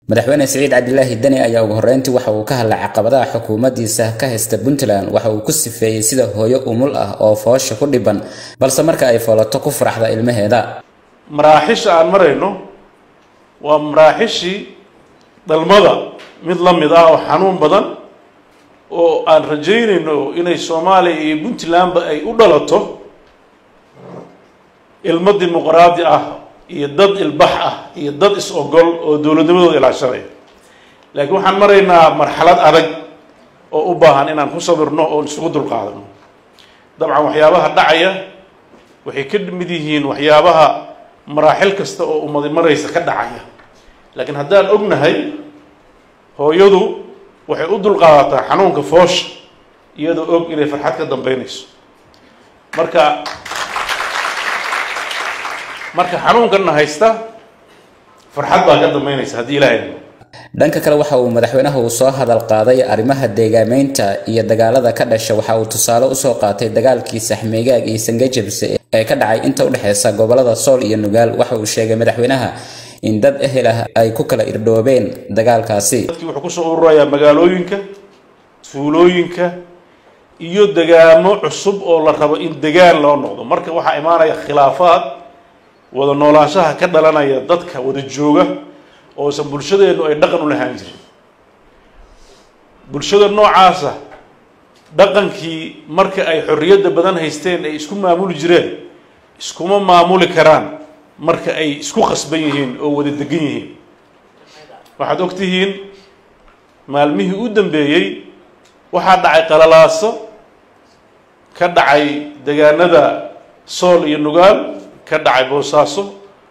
madaxweyne siciid cabdilaahi deni ayaa ugu horreyntii waxa uu ka hadlay caqabadaha xukuumaddiisa ka haysta puntland waxa uu ku sifeeyey sida hooyo umul ah oo foosha ku dhiban balse marka ay foolato ku faraxda ilmaheeda maraaxisha aan marayno waa maraaxishii dhalmada mid la mid ah oo xanuun badan oo aan rajaynayno inay soomaaliya iyo puntlandba ay u dhalato ilmo dimuqraadi ah iyo dad ilbax ah iyo dad is-ogol oo dowladnimadooda ilaashanaya laakiin waxaan maraynaa marxalad adag oo u baahan inaan ku sabirno oon isugu dulqaadano dabcan waxyaabaha dhacaya waxay ka mid yihiin waxyaabaha maraaxil kasta oo ummadi maraysa ka dhacaya laakiin haddaan ognahay hooyadu waxay u dulqaadataa xanuunka foosha iyadoo og inay farxad ka dambeynayso marka marka xanuunkanna haysta farxad baa ka dambeynaysa haddii ilaahay dhanka kale waxa uu madaxweynaha uu soo hadal qaaday arrimaha deegaameynta iyo dagaalada ka dhasha waxa uu tusaale usoo qaatay dagaalkii saxmeegaag iyo sangajabse ee ka dhacay inta u dhexeysa gobolada sool iyo nugaal waxa uu sheegay madaxweynaha in dad ehel ah ay ku kala irdhoobeen dagaalkaasi dadkii wuxuu kusoo ururayaa magaalooyinka tuulooyinka iyo degaamo cusub oo la rabo in degaan loo noqdo marka waxaa imaanaya khilaafaad wada noolaanshaha ka dhalanaya dadka wada jooga oosan bulshadeennu ay dhaqan u lahaan jirin bulshada noocaasa dhaqankii marka ay xorriyadda badan haysteen ay isku maamuli jireen iskuma maamuli karaan marka ay isku khasban yihiin oo wada degan yihiin waxaad og tihiin maalmihii u dambeeyey waxaa dhacay qalalaaso ka dhacay degaanada sool iyo nugaal ka dhacay boosaaso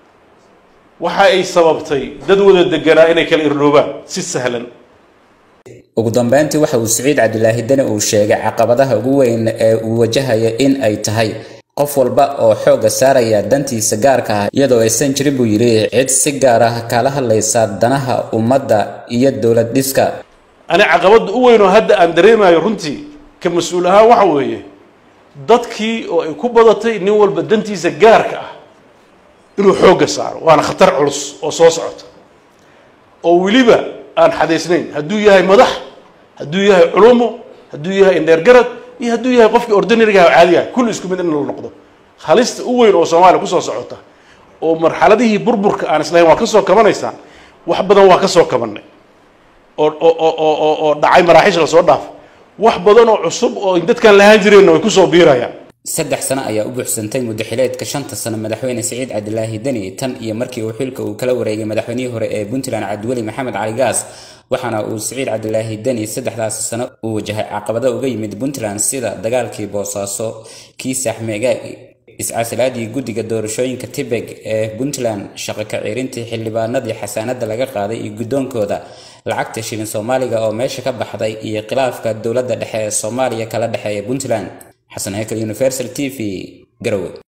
waxa ay sababtay dad wada deganaa inay kala irdhoobaan si sahlan ugu dambeyntii waxa uu siciid cabdilaahi deni uu sheegay caqabadaha ugu weyn ee uu wajahaya in ay tahay qof walba oo xoogga saaraya dantiisa gaarka ah iyadoo aysan jirin buu yidhi cid si gaar ah kala hadlaysa danaha ummadda iyo dowlad dhiska ani caqabadda u weyn oo hadda aan dareemayo runtii ka mas-uul ahaan waxa weeye dadkii oo ay ku badatay nin walba dantiisa gaarka ah inuu xoogga saaro waana khatar culus oo soo socota oo weliba aan xadaysnayn hadduu yahay madax hadduu yahay culumo hadduu yahay indheergarad iyo hadduu yahay qofkii ordinarigaha oo caadigaha kulli isku mid in la noqdo halista u weyn oo soomaaliya kusoo socota oo marxaladihii burburka aan islahayn waa ka soo kabanaysaan wax badan waa ka soo kabanay oo oo oo oo dhacay maraaxiisha lasoo dhaafo wax badan oo cusub oo dadkaan lahaan jireenna way kusoo biirayaan saddex sano ayaa u buuxsantay muddaxileedka shanta sano madaxweyne siciid cabdilaahi deni tan iyo markii uu xilka uu kala wareegay madaxweynihii hore ee puntland cabdiweli maxamed cali gaas waxaana uu siciid cabdilaahi deni saddexdaasi sano uu wajahay caqabado uga yimid puntland sida dagaalkii boosaaso kii saaxmeegaag iscasilaadii guddiga doorashooyinka tibeg ee puntland shaqo ka ciirintii xildhibaanadii xasaanada laga qaaday iyo guddoonkooda lacagta shilin soomaaliga oo meesha ka baxday iyo khilaafka dowladda dhexe ee soomaaliya kala dhexeeya puntland xasan hekel universal t v garowe